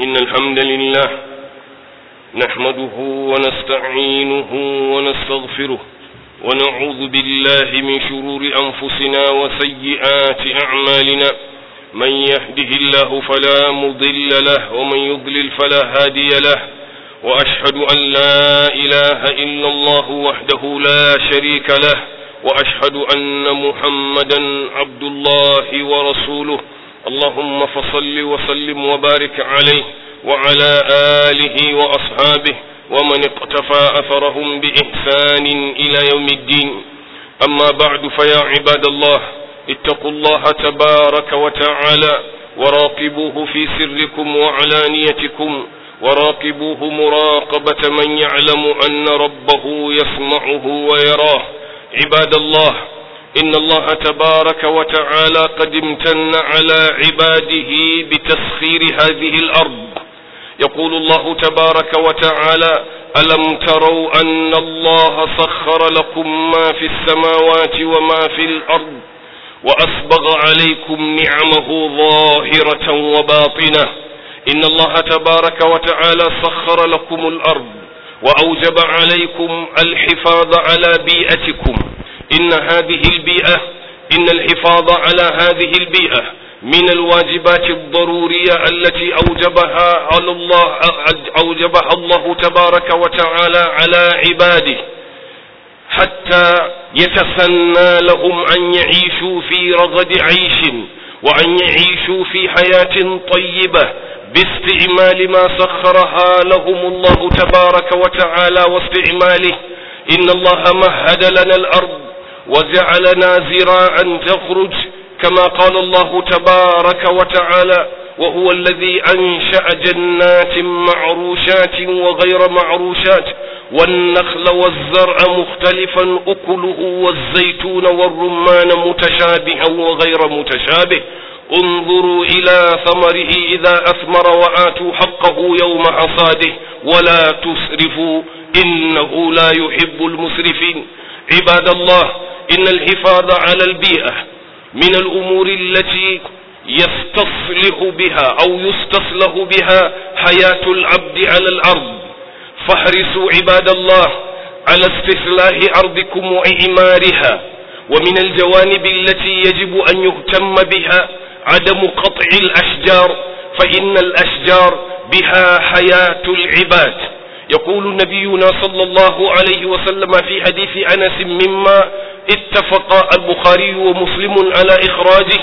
إن الحمد لله نحمده ونستعينه ونستغفره ونعوذ بالله من شرور أنفسنا وسيئات أعمالنا من يهده الله فلا مضل له ومن يضلل فلا هادي له وأشهد أن لا إله إلا الله وحده لا شريك له وأشهد أن محمدا عبد الله ورسوله اللهم فصل وسلم وبارك عليه وعلى آله وأصحابه ومن اقتفى أثرهم بإحسان إلى يوم الدين أما بعد فيا عباد الله اتقوا الله تبارك وتعالى وراقبوه في سركم وعلانيتكم وراقبوه مراقبة من يعلم أن ربه يسمعه ويراه عباد الله إن الله تبارك وتعالى قد امتن على عباده بتسخير هذه الأرض يقول الله تبارك وتعالى ألم تروا أن الله سخر لكم ما في السماوات وما في الأرض وأسبغ عليكم نعمه ظاهرة وباطنة إن الله تبارك وتعالى سخر لكم الأرض وأوجب عليكم الحفاظ على بيئتكم إن هذه البيئة إن الحفاظ على هذه البيئة من الواجبات الضرورية التي أوجبها على الله أوجبها الله تبارك وتعالى على عباده حتى يتسنى لهم أن يعيشوا في رغد عيش وأن يعيشوا في حياة طيبة باستعمال ما سخرها لهم الله تبارك وتعالى واستعماله إن الله مهد لنا الأرض وجعلنا زراعا تخرج كما قال الله تبارك وتعالى وهو الذي أنشأ جنات معروشات وغير معروشات والنخل والزرع مختلفا أكله والزيتون والرمان متشابها وغير متشابه انظروا إلى ثمره إذا أثمر وآتوا حقه يوم حصاده ولا تسرفوا إنه لا يحب المسرفين عباد الله إن الحفاظ على البيئة من الأمور التي يستصلح بها أو يستصلح بها حياة العبد على الأرض فاحرصوا عباد الله على استصلاح أرضكم وإعمارها ومن الجوانب التي يجب أن يهتم بها عدم قطع الأشجار فإن الأشجار بها حياة العباد يقول نبينا صلى الله عليه وسلم في حديث أنس مما اتفق البخاري ومسلم على إخراجه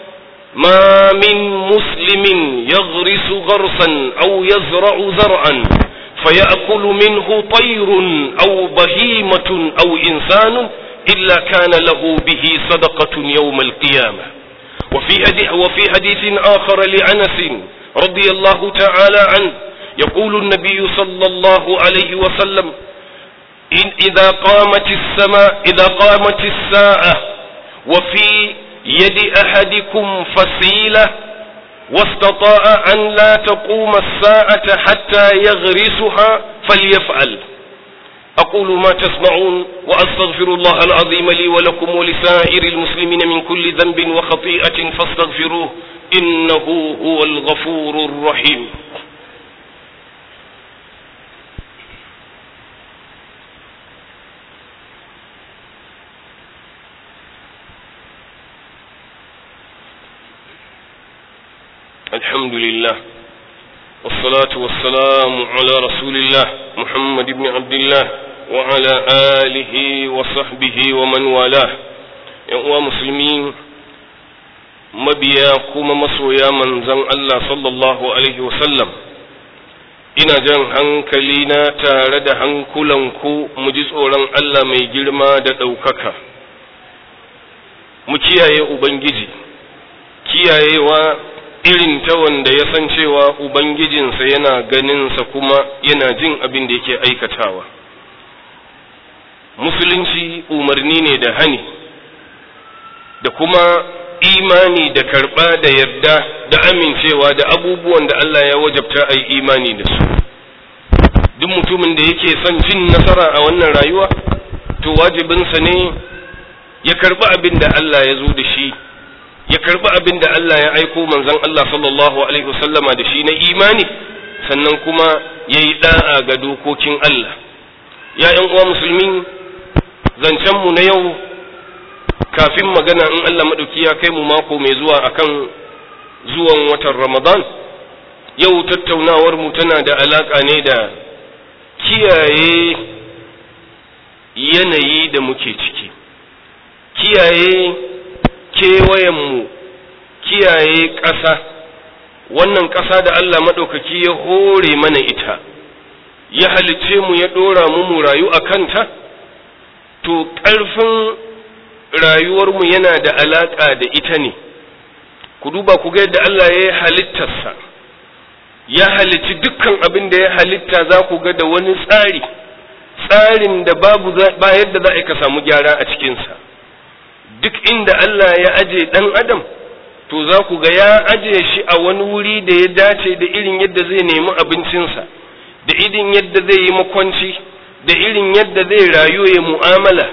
ما من مسلم يغرس غرسا أو يزرع زرعا فيأكل منه طير أو بهيمة أو إنسان إلا كان له به صدقة يوم القيامة وفي حديث, وفي حديث آخر لأنس رضي الله تعالى عنه يقول النبي صلى الله عليه وسلم إن إذا قامت السماء إذا قامت الساعة وفي يد أحدكم فسيلة واستطاع أن لا تقوم الساعة حتى يغرسها فليفعل أقول ما تسمعون وأستغفر الله العظيم لي ولكم ولسائر المسلمين من كل ذنب وخطيئة فاستغفروه إنه هو الغفور الرحيم الحمد لله والصلاة والسلام على رسول الله محمد بن عبد الله وعلى آله وصحبه ومن والاه يا مسلمين mabiya kuma masoya manzan Allah sallallahu Alaihi wasallam ina jan hankali na tare da hankulanku mu ji tsoron Allah mai girma da ɗaukaka mu kiyaye Ubangiji kiyayewa irin ta wanda ya san cewa Ubangijinsa yana ganinsa kuma yana jin abin da yake aikatawa. Musulunci umarni ne da hani, da kuma imani da karɓa da yarda da amincewa da abubuwan da Allah ya wajabta a yi imani da su. Duk mutumin da yake son cin nasara a wannan rayuwa, to wajibinsa ne ya karɓi abin da Allah ya zo da shi. ya karbi abin da Allah ya aiko manzon Allah sallallahu alaihi wasallama da shi na imani sannan kuma ya yi ɗa'a ga dokokin Allah ya ‘yan uwa musulmi zancenmu na yau kafin magana in Allah maɗauki ya kai mu mako mai zuwa akan zuwan watan Ramadan yau tattaunawar mu tana da alaƙa ne da kiyaye yanayi da muke ciki kiyaye kewayenmu kiyaye ƙasa wannan ƙasa da Allah maɗaukaki ya hore mana ita ya halice mu ya ɗora mu mu rayu a kanta to ƙarfin rayuwarmu yana da alaƙa da ita ne ku duba ku ga yadda Allah ya yi halittarsa ya halicci dukkan abin da ya halitta za ku ga da wani tsari tsarin da babu ba yadda za a ka samu gyara a cikinsa duk inda Allah ya aje ɗan adam to za ku ga ya aje shi a wani wuri da ya dace da irin yadda zai nemi abincinsa da irin yadda zai yi makwanci da irin yadda zai rayu ya mu'amala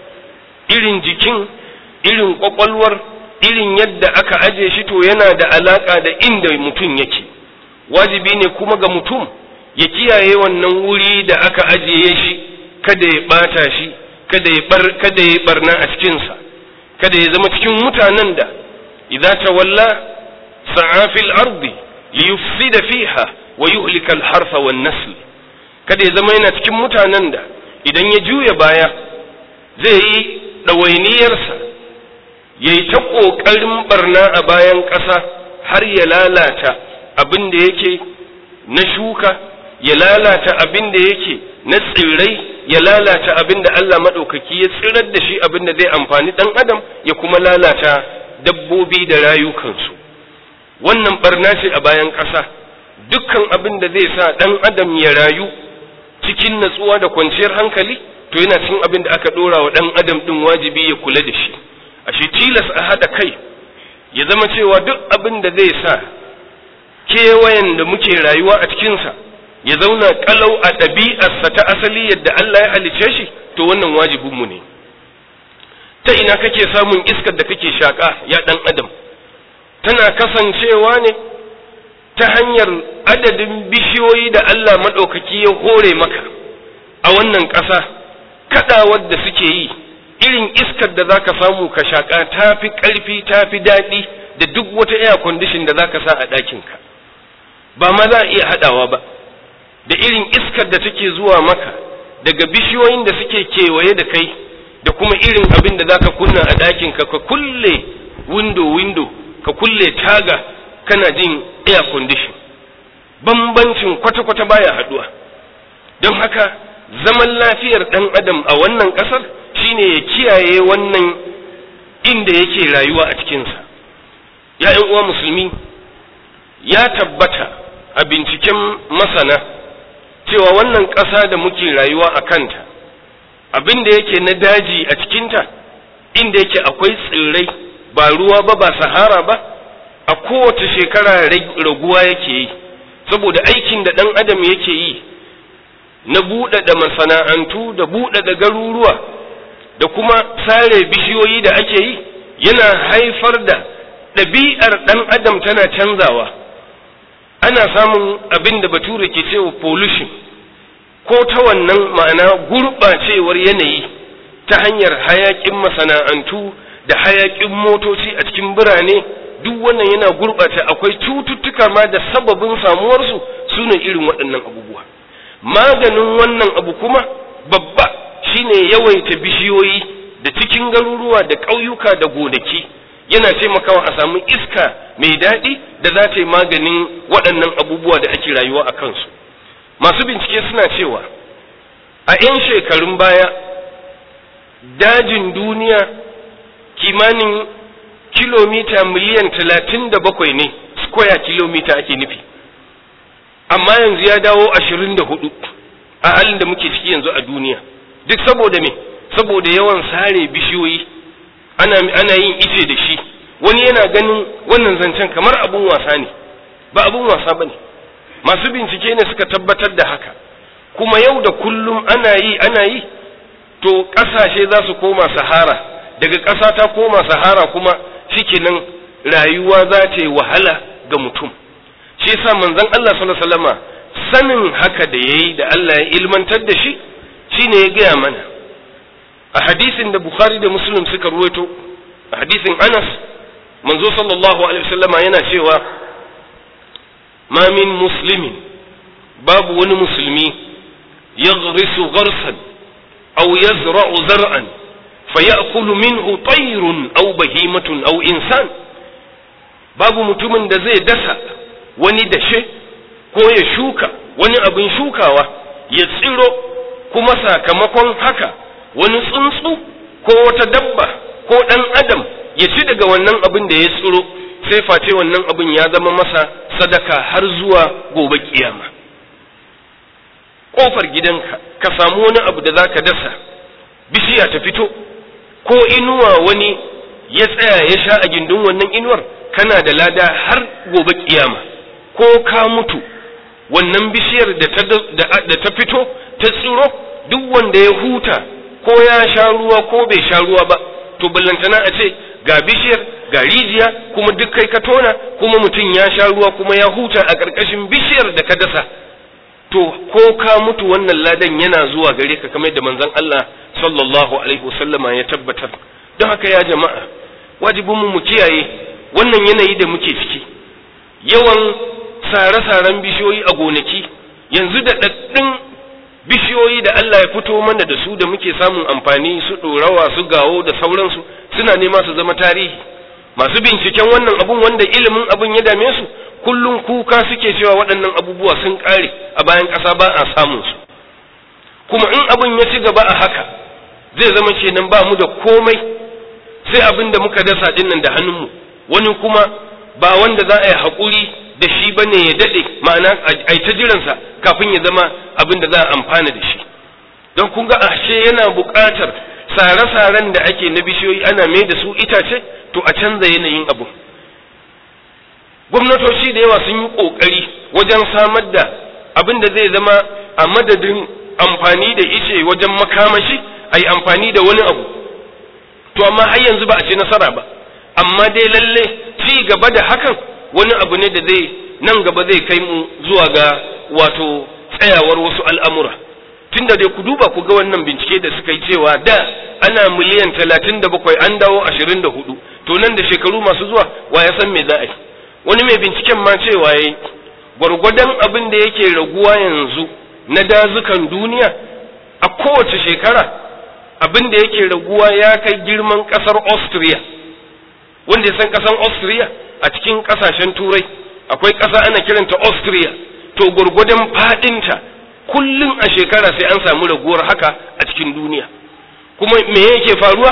irin jikin irin kwakwalwar irin yadda aka aje shi to yana da alaka da inda mutum yake wajibi ne kuma ga mutum ya kiyaye wannan wuri da aka ajiye shi kada ya bata shi kada ya bar kada ya barna a cikinsa kada ya zama cikin mutanen da idza tawalla sa'a fil ardi liyufsida fiha wa yuhlika al harfa wan nasl kada ya zama yana cikin mutanen da idan ya juya baya zai yi ɗawainiyarsa ya yi ta ƙoƙarin barna a bayan ƙasa har ya lalata abin da yake na shuka ya lalata abin da yake na tsirrai ya lalata abin da Allah maɗaukaki ya tsirar da shi abin da zai amfani ɗan adam ya kuma lalata dabbobi da rayukansu wannan barna ce a bayan ƙasa dukkan abin da zai sa ɗan adam ya rayu cikin natsuwa da kwanciyar hankali to yana cikin abin da aka ɗora wa ɗan adam ɗin wajibi ya kula da shi ashe tilas a haɗa kai ya zama cewa duk abin da zai sa kewayen da muke rayuwa a cikinsa ya zauna kalau a ɗabi'arsa ta asali yadda Allah ya halice shi to wannan wajibinmu ne ta ina kake samun iskar da kake shaƙa ya ɗan adam tana kasancewa ne ta hanyar adadin bishiyoyi da Allah maɗaukaki ya hore maka a wannan ƙasa kaɗawar da suke yi irin iskar da za ka samu ka shaƙa ta fi ƙarfi ta fi daɗi da duk wata air condition da za ka sa a ɗakinka ba ma za a iya haɗawa ba da irin iskar da take zuwa maka daga bishiyoyin da suke kewaye da kai da kuma irin abin da za ka kunna a ɗakinka ka kulle window window ka kulle taga kana jin air condition bambancin kwata-kwata baya haɗuwa don haka zaman lafiyar ɗan adam a wannan ƙasar shine ya kiyaye wannan inda yake rayuwa a cikinsa ya uwa musulmi ya tabbata a binciken masana cewa wannan ƙasa da muke rayuwa a kanta abin da yake na daji a cikinta inda yake akwai tsirrai ba ruwa ba ba sahara ba a kowace shekara raguwa yake yi saboda aikin da ɗan adam yake yi na buɗaɗa masana'antu da buɗaɗa garuruwa da kuma sare bishiyoyi da ake yi yana haifar da ɗabi'ar ɗan adam tana canzawa ana samun abin da bature ke cewa pollution ko ta wannan ma'ana gurɓacewar yanayi ta hanyar hayaƙin masana'antu da hayaƙin motoci a cikin birane duk wannan yana gurɓata akwai cututtuka ma da sababin samuwarsu su ne irin waɗannan abubuwa maganin wannan abu kuma babba shine yawaita bishiyoyi da cikin garuruwa da ƙauyuka da gonaki yana taimakawa a samu iska mai daɗi da za ta yi maganin waɗannan abubuwa da ake rayuwa a kansu masu bincike suna cewa a 'yan shekarun baya dajin duniya kimanin kilomita miliyan talatin da bakwai ne square kilomita ake nufi amma yanzu ya dawo ashirin da hudu a halin da muke ciki yanzu a duniya duk saboda me saboda yawan sare bishiyoyi ana, ana yin ice da shi wani yana ganin wannan zancen kamar abun wasa ne ba abun wasa ba ne masu bincike ne suka tabbatar da haka kuma yau da kullum ana yi ana yi to ƙasashe za su koma sahara daga ƙasa ta koma sahara kuma shikenan rayuwa za ta yi wahala ga mutum shi yasa manzon Allah sallallahu alaihi wasallama sanin haka da yayi da Allah ya ilmantar da shi shine ya gaya mana a hadisin da Bukhari da Muslim suka ruwaito a hadisin Anas manzo sallallahu alaihi wasallama yana cewa ma min muslimin babu wani musulmi yaghrisu gharsan aw yazra'u zar'an fayakulu minhu tayrun aw bahimatun aw insan babu mutumin da zai dasa wani dashe ko ya shuka wani abin shukawa ya tsiro kuma sakamakon haka wani tsuntsu ko wata dabba ko ɗan adam ya ci daga wannan abin da ya tsiro sai face wannan abin ya zama masa sadaka har zuwa gobe kiyama ƙofar gidanka ka samu wani abu da za ka dasa bishiya ta fito ko inuwa wani ya tsaya ya sha a gindin wannan inuwar kana da lada har gobe kiyama ko ka mutu wannan bishiyar da ta fito ta tsiro duk wanda ya huta ko ya sha ruwa ko bai sha ruwa ba to ballantana a ce ga bishiyar ga rijiya kuma duk kai ka tona kuma mutum ya sha ruwa kuma ya huta a ƙarƙashin bishiyar da ka dasa to ko ka mutu wannan ladan yana zuwa gare ka kamar da manzon Allah sallallahu alaihi wasallama ya tabbatar don haka ya jama'a wajibin mu mu kiyaye wannan yanayi da muke ciki yawan sare-saren bishiyoyi a gonaki yanzu da daddin bishiyoyi da Allah ya fito mana da su da muke samun amfani su ɗorawa su gawo da sauransu suna nema su zama tarihi masu binciken wannan abun wanda ilimin abun ya dame su kullum kuka suke cewa waɗannan abubuwa sun ƙare a bayan ƙasa ba a samun su kuma in abun ya ci gaba a haka zai zama kenan ba mu da komai sai abin da muka dasa dinnan da hannunmu wani kuma ba wanda za a yi haƙuri da shi ba ne ya daɗe ma'ana a ta jiransa kafin ya zama abin da za a amfana da shi don kun ga ashe yana buƙatar sare-saren da ake na bishiyoyi ana mai da su itace to a canza yanayin abu gwamnatoci da yawa sun yi ƙoƙari wajen samar da abin da zai zama a madadin amfani da ice wajen makamashi a yi amfani da wani abu to amma har yanzu ba a ci nasara ba amma dai lalle ci gaba da hakan wani abu ne da zai nan gaba zai kai mu zuwa ga wato tsayawar wasu al'amura tunda dai ku duba ku ga wannan bincike da suka yi cewa da ana miliyan talatin da bakwai an dawo ashirin da hudu to nan da shekaru masu zuwa wa ya san me za a yi wani mai binciken ma cewa ya yi gwargwadon abin da yake raguwa yanzu na dazukan duniya a kowace shekara abin da yake raguwa ya kai girman kasar austria wanda ya san kasar austria a cikin kasashen turai akwai ƙasa ana kiranta austria to gwargwadon fadinta kullum a shekara sai an samu raguwar haka a cikin duniya kuma me yake faruwa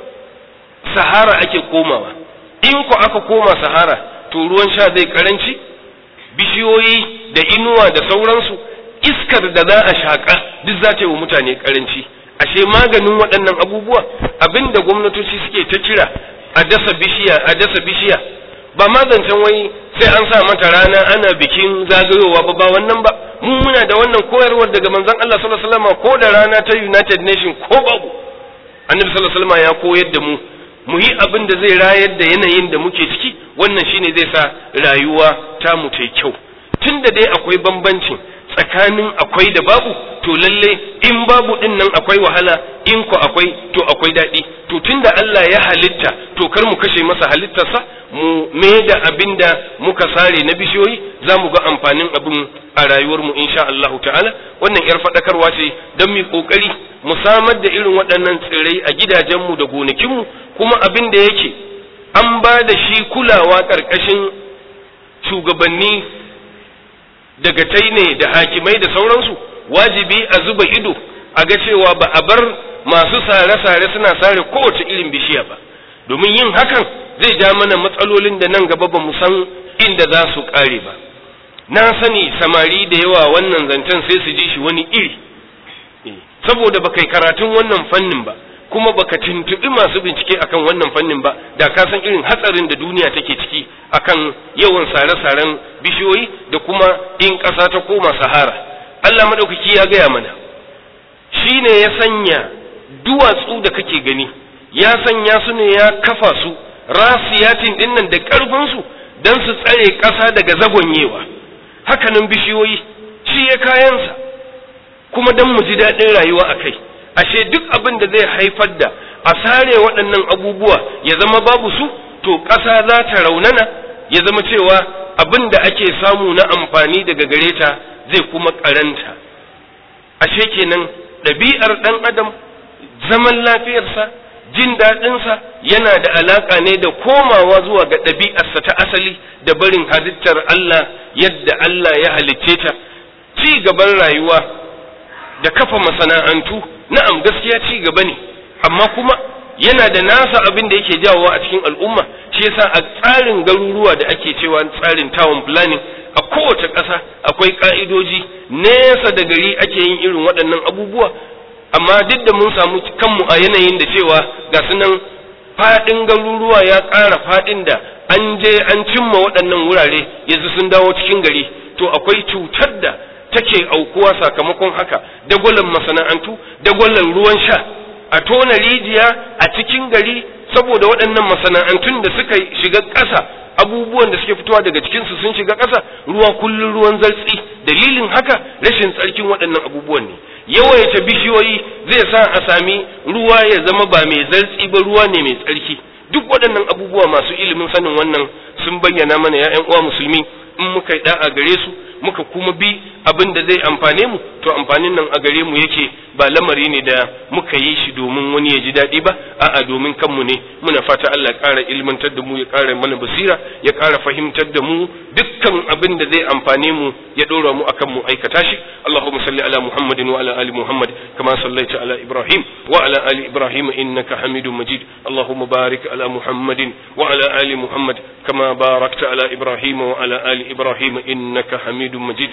sahara ake komawa in ku aka koma sahara to ruwan sha zai karanci bishiyoyi da inuwa da sauransu iskar da za a shaƙa duk za ta yi wa mutane karanci ashe maganin waɗannan abubuwa abinda gwamnatoci suke ta kira a dasa bishiya a dasa bishiya ba ma zancen wai sai an sa mata rana ana bikin zagayowa ba ba wannan ba mu muna da wannan koyarwar daga manzon Allah sallallahu alaihi wasallam ko da rana ta United Nation ko babu annabi sallallahu alaihi wasallam ya koyar da mu mu yi abin da zai rayar da yanayin da muke ciki wannan shine zai sa rayuwa ta mu ta kyau tunda dai akwai bambancin tsakanin akwai da babu to lalle in babu din nan akwai wahala in ku akwai to akwai daɗi to tunda Allah ya halitta to kar mu kashe masa halittarsa mu me da abin da muka sare na bishiyoyi za mu ga amfanin abin a rayuwarmu insha Allahu ta'ala wannan yar faɗakarwa ce don mu kokari mu samar da irin waɗannan tsirrai a gidajenmu da gonakinmu kuma abin da yake an ba da shi kulawa ƙarƙashin shugabanni daga ne da hakimai da sauransu wajibi a zuba ido a ga cewa ba a bar masu sare-sare suna sare kowace irin bishiya ba domin yin hakan zai ja mana matsalolin da nan gaba ba mu san inda za su ƙare ba na sani samari da yawa wannan zancen sai su ji shi wani iri saboda baka yi karatun wannan fannin ba kuma baka tuntuɓi masu bincike akan wannan fannin ba da ka san irin hatsarin da duniya take ciki akan yawan sare-saren bishiyoyi da kuma in ƙasa ta koma sahara Allah maɗaukaki ya gaya mana shi ne ya sanya duwatsu da kake gani ya sanya su ne ya kafa su rasiyatin dinnan da ƙarfinsu don su tsare ƙasa daga zagonyewa hakanan bishiyoyi shi ya kayansa kuma don mu ji daɗin rayuwa a kai ashe duk abin da zai haifar da a sare waɗannan abubuwa ya zama babu su to ƙasa za ta raunana ya zama cewa abin da ake samu na amfani daga gare ta zai kuma ƙaranta ashe kenan ɗabi'ar ɗan adam zaman lafiyarsa jin daɗinsa yana da alaƙa ne da komawa zuwa ga ɗabi'arsa ta asali da barin halittar Allah yadda Allah ya halicce ta ci gaban rayuwa da kafa masana'antu na'am gaskiya ci gaba ne amma kuma yana da nasa abin da yake jawowa a cikin al'umma shi yasa a tsarin garuruwa da ake cewa tsarin town planning a kowace ƙasa akwai ƙa'idoji nesa da gari ake yin irin waɗannan abubuwa amma duk da mun samu kanmu a yanayin da cewa ga sunan faɗin garuruwa ya ƙara faɗin da an je an cimma waɗannan wurare yanzu sun dawo cikin gari to akwai cutar da take aukuwa sakamakon haka dagwalon masana'antu dagwalon ruwan sha a tona rijiya a cikin gari saboda waɗannan masana'antun da suka shiga ƙasa abubuwan da suke fitowa daga cikinsu sun shiga ƙasa ruwa kullum ruwan zartsi dalilin haka rashin tsarkin waɗannan abubuwan ne yawaita bishiyoyi zai sa a sami ruwa ya zama ba mai zartsi ba ruwa ne mai tsarki duk waɗannan abubuwa masu ilimin sanin wannan sun bayyana mana ya uwa musulmi in muka yi da'a gare su muka kuma bi abin da zai amfane mu to amfanin nan a gare mu yake ba lamari ne da muka yi shi domin wani ya ji daɗi ba a'a domin kanmu ne muna fata Allah ya ƙara ilmantar da mu ya ƙara mana basira ya ƙara fahimtar da mu dukkan abin da zai amfane mu ya ɗora mu akan mu aikata shi Allahumma salli ala Muhammadin wa ala ali Muhammad kama sallaita ala Ibrahim wa ala ali Ibrahim innaka Hamidum Majid Allahumma barik ala Muhammadin wa ala ali Muhammad kama barakta ala Ibrahim wa ala ali Ibrahim innaka Hamidum مجيد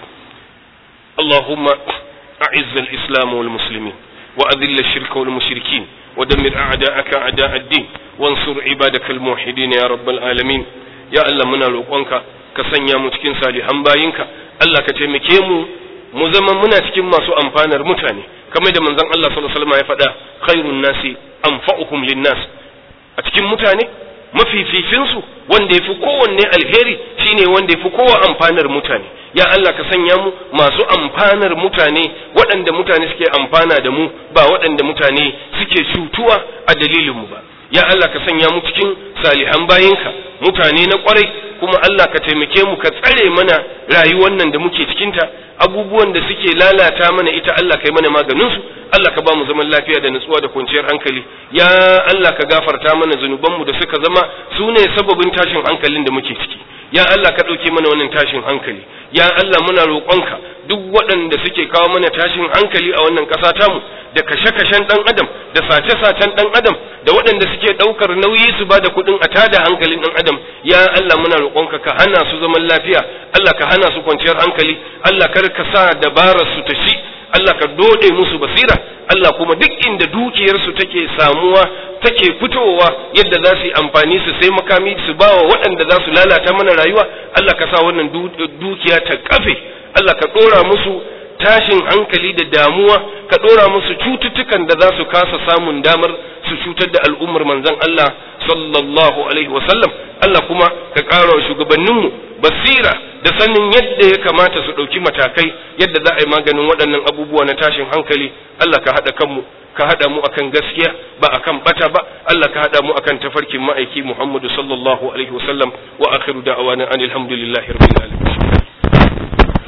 اللهم أعز الإسلام والمسلمين وأذل الشرك والمشركين ودمر أعداءك أعداء الدين وانصر عبادك الموحدين يا رب العالمين يا الله منا روقونك كسنيا متكين صالحا باينك الله كتمكي mu mu zama muna cikin masu amfanar mutane kamar da manzon Allah sallallahu alaihi wasallam ya faɗa khairun nasi anfa'uhum linnas a cikin mutane mafificinsu wanda ya fi kowanne alheri shine wanda ya fi kowa amfanar mutane ya Allah ka sanya mu masu amfanar mutane waɗanda mutane suke amfana da mu ba waɗanda mutane suke cutuwa a dalilinmu ba ya Allah ka sanya mu cikin salihan bayinka mutane na kwarai kuma Allah ka taimake mu ka tsare mana rayuwar nan da muke cikinta abubuwan da suke lalata mana ita Allah kai mana maganinsu Allah ka ba mu zaman lafiya da nutsuwa da kwanciyar hankali ya Allah ka gafarta mana zunubanmu da suka zama su ne sababin tashin hankalin da muke ciki ya Allah ka ɗauke mana wannan tashin hankali ya Allah muna roƙonka duk waɗanda suke kawo mana tashin hankali a wannan ƙasa tamu da kashe-kashen ɗan adam da sace-sacen ɗan adam da waɗanda suke ɗaukar nauyi su ba da kuɗin a tada hankalin ɗan adam ya Allah muna roƙonka ka hana su zaman lafiya Allah ka hana su kwanciyar hankali Allah kar ka sa dabarar su ta shi Allah ka dode musu basira Allah kuma duk inda dukiyarsu take samuwa take fitowa yadda za su yi amfani su sai makami su ba wa waɗanda za su lalata mana rayuwa Allah ka sa wannan dukiya ta kafe Allah ka ɗora musu tashin hankali da damuwa ka ɗora musu cututtukan da za su kasa samun damar su cutar da al'ummar manzon Allah sallallahu alaihi wasallam Allah kuma ka ƙara wa shugabanninmu basira da sanin yadda ya kamata su ɗauki matakai yadda za a yi maganin waɗannan abubuwa na tashin hankali Allah ka haɗa kanmu ka haɗa mu akan gaskiya ba akan bata ba Allah ka haɗa mu akan tafarkin ma'aiki Muhammadu sallallahu alaihi wasallam wa akhiru da'awana anil hamdulillahi rabbil alamin